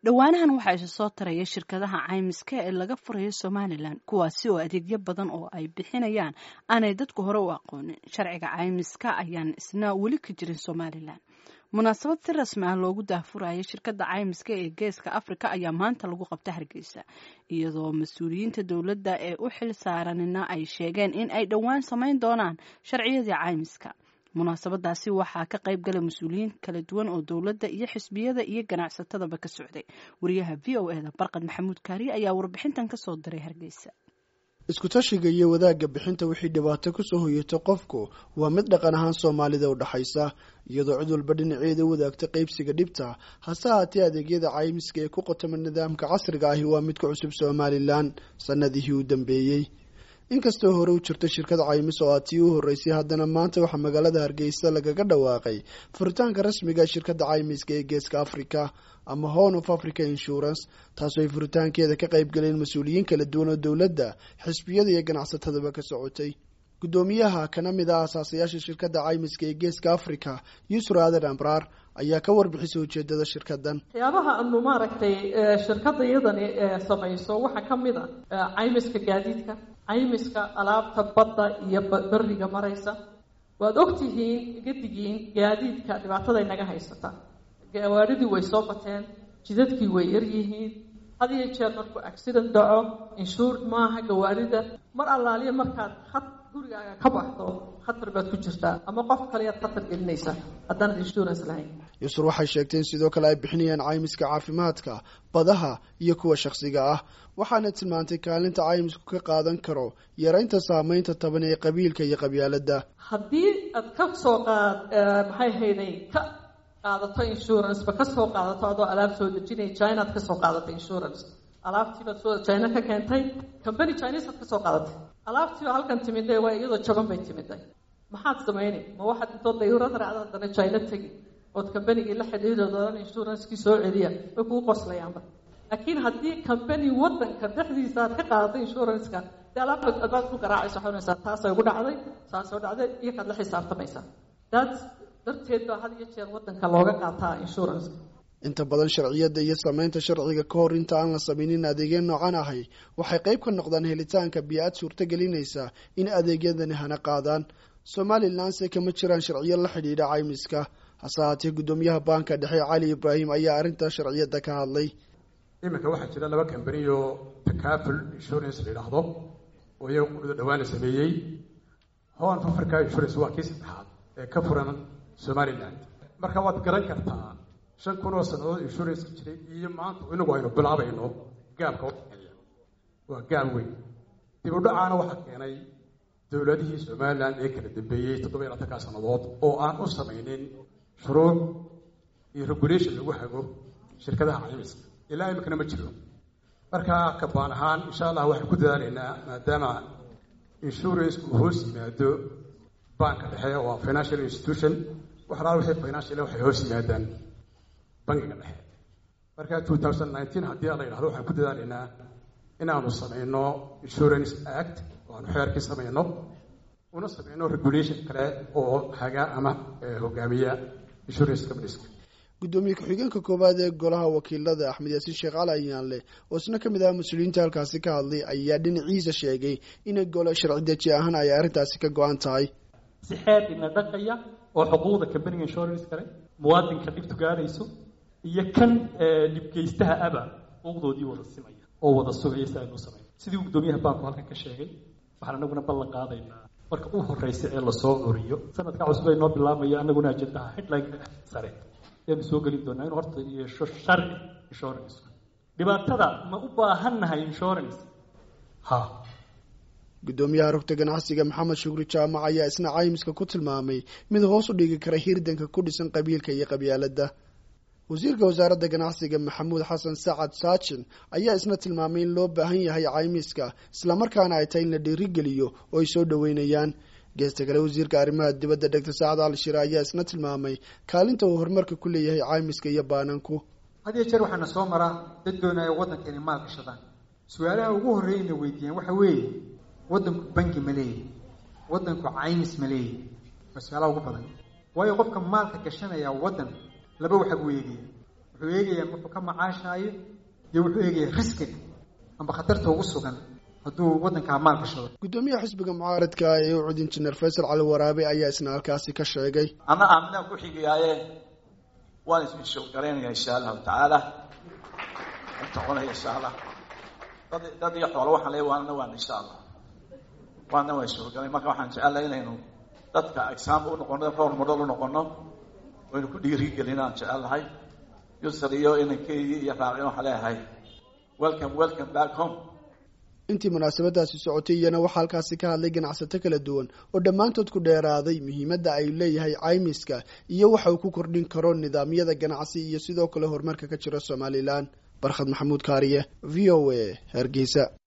dhowaanahan waxaa isa soo taraya shirkadaha caymiska ee laga furayo somalilan kuwaasi oo adeegyo badan oo ay bixinayaan aanay dadku hore u aqoonin sharciga caymiska ayaan isna weli ka jirin somalilan munaasabad si rasmi ah loogu daahfuraya shirkadda caymiska ee geeska afrika ayaa maanta lagu qabta hargeysa iyadoo mas-uuliyiinta dowladda ee u xil saaranina ay sheegeen in ay dhowaan samayn doonaan sharciyadii caymiska munaasabadaasi waxaa ka qayb gala mas-uuliyiin kala duwan oo dowladda iyo xisbiyada iyo ganacsatadaba ka socday wariyaha v o eda barqad maxamuud kaariye ayaa warbixintan kasoo diray hargeysa isku-tashiga iyo wadaagga bixinta wixii dhibaato kusoo hoyata qofku waa mid dhaqan ahaan soomaalida u dhaxaysa iyadoo cid walba dhinaceeda wadaagta qaybsiga dhibta hase haatee adeegyada caymiska ee ku qotoma nidaamka casriga ahi waa mid ka cusub somalilan sanadihii u dambeeyey inkastoo hore u jirta shirkad caymis oo aad tii u horreysay haddana maanta waxaa magaalada hargeysa lagaga dhawaaqay furitaanka rasmiga shirkadda caymiska ee geeska africa ama horn of africa insurance taasoo ay furitaankeeda ka qayb galeen mas-uuliyiin kala duwan oo dowladda xisbiyada iyo ganacsatadaba ka socotay guddoomiyaha kana mid ah asaasayaasha shirkadda caymiska ee geeska africa yusra adan amraar ayaa ka warbixisay ujeedada shirkadan waxyaabaha aanu maaragtay shirkadda iyadani samayso waxaa ka mid a caymiska gaadiidka caymiska alaabta badda iyo beriga maraysa waad ogtihiin gadigiin gaadiidka dhibaatada inaga haysata gawaaridii way soo bateen jidadkii way yaryihiin had iyo jeer markuu accident dhaco inshuurd maaha gawaarida mar allaaliya markaad had gurigaaga ka baxdo khatar baad ku jirtaa ama qof kaleyaad khatar gelinaysa haddaanad insurance lahayn yusur waxay sheegteen sidoo kale ay bixinayaan caymiska caafimaadka badaha iyo kuwa shakhsiga ah waxaana tilmaantay kaalinta caymisku ka qaadan karo yaraynta saameynta taban ee qabiilka iyo qabyaaladda haddii aad ka soo qaad maxay hayday ka qaadato insurance ba kasoo qaadato adoo alaab soo dejinaya china ad kasoo qaadato insurance alaabtiibaad soo china ka keentay company chinese ad kasoo qaadatay alaabtiiba halkan timiday waa iyadoo jaban bay timiday maxaad samayni ma waxaad intood dayurad raacda haddana china tegi ood combanigii la xidhiidhood odan insurancekii soo celiya way kugu qoslayaanba laakiin haddii company wadanka dhexdiisa aad ka qaadato insuranceka dee alaabta adaad ku garaacaysa waxay unaysaa taasay ugu dhacday saasoo dhacday iyo kaad la xisaabtamaysaa daas darteed baa had iyo jeer wadanka looga qaataa insuranceka inta badan sharciyadda iyo sameynta sharciga ka hor inta aan la samaynin adeegya noocan ahay waxay qayb ka noqdaan helitaanka biyo-ad suurtagelinaysa in adeegyadani hana qaadaan somalilanse kama jiraan sharciyo la xidhiidha caymiska hase haatee guddoomiyaha baanka dhexe cali ibraahim ayaa arrinta sharciyadda ka hadlay iminka waxaa jira laba kambani oo takaful insurance la yidhaahdo oo iyaga qudhida dhawaan la sameeyey horn africa insurance waa kii saddexaad ee ka furan somaliland marka waad garan kartaa shan kun oo sannadood insurance jiray iyo maanta inagu aynu bilaabayno gaabka udhexeeya waa gaab weyn dib u dhacaana waxaa keenay dowladihii somaliland ee kala dambeeyey toddoba iyo labatankaa sannadood oo aan u samaynin shuruuc iyo regulation lagu hago shirkadaha caymiska ilaa iminkana ma jiro marka kabaan ahaan insha allah waxaan ku dadaalaynaa maadaama insurance uu hoos yimaado banka dhexe waa financial institution waxalaal wixii financial waxay hoos yimaadaan bankiga dhexe marka two thousand nineteen haddii la yidhahdo waxaan ku dadaalaynaa inaanu samayno insurance act oo aanu xeerkii samayno una samayno regulation kale oo haga ama hogaamiya insurance companies guddoomiye ku-xigeenka koowaad ee golaha wakiilada axmed yaasiin sheekh cali ayaanle oo isna ka mid ah mas-uuliyiinta halkaasi ka hadlay ayaa dhinaciisa sheegay inay golo sharci deji ahaan ay arrintaasi ka go-an tahay si xeer ina dhaqaya oo xuquuqda companiga insurance kale muwaadinka dhibtu gaadhayso iyo kan dhibgeystaha aba xuquuqdoodii wada simaya oo wada sugaya si aynu samayn sidii guddoomiyaha baanku halkan ka sheegay waxaan anaguna ballan qaadaynaa marka u horeysa ee lasoo curiyo sanadka cusub ay noo bilaabmaya anaguna ajendaha headline sare ayaanu soo gelin doonaa inu horta yeesho sharci insurance dhibaatada ma u baahannahay insurance ha guddoomiyaha rugta ganacsiga maxamed shukri jaamac ayaa isna caymiska ku tilmaamay mid hoos u dhigi kara hirdanka ku dhisan qabiilka iyo qabyaaladda wasiirka wasaaradda ganacsiga maxamuud xasan sacad saajin ayaa isna tilmaamay in loo baahan yahay caymiska islamarkaana ay tahay in la dhiirigeliyo oo ay soo dhoweynayaan geesta kale wasiirka arrimaha dibadda dhegta saacad ali shire ayaa isna tilmaamay kaalinta uu horumarka ku leeyahay caymiska iyo baananku had iyo jeer waxaana soo mara dad doonaya waddanka inay maal gashadaan su-aalaha ugu horreeyayna weydiiyaan waxa weeye waddanku banki ma leeyahy waddanku caymis ma leeyahy waa su-aalaha ugu badan waayo qofka maalka gashanaya waddan laba waxa buu eegaya wuxuu eegayaa wuxuu ka macaashaayo iyo wuxuu eegayaa riskiga amba khatarta ugu sugan hadduu waddankaa maal gashado guddoomiyaha xisbiga mucaaradka ee u cud injineer faysal cali waraabe ayaa isna halkaasi ka sheegay anna aaminaan ku xigayaaye waan ismishogaraynaya insha allahu tacaala intoqonaya insha allah dad dad iyo xoolo waxaan leeyahay waana waan insha allah waana waan ishogarayn marka waxaan jecelahay inaynu dadka example u noqono role model u noqono waynu ku dhiirigelin aan jecelahay yusr iyo inankeydii iyo raacin waxaan leeyahay welcome welcome back home intii munaasabadaasi socotay iyana waxaa halkaasi ka hadlay ganacsato kala duwan oo dhammaantood ku dheeraaday muhiimadda ay leeyahay caymiska iyo waxa uu ku kordhin karo nidaamyada ganacsi iyo sidoo kale horumarka ka jira somalilan barkhad maxamuud kaariye v o a hargeysa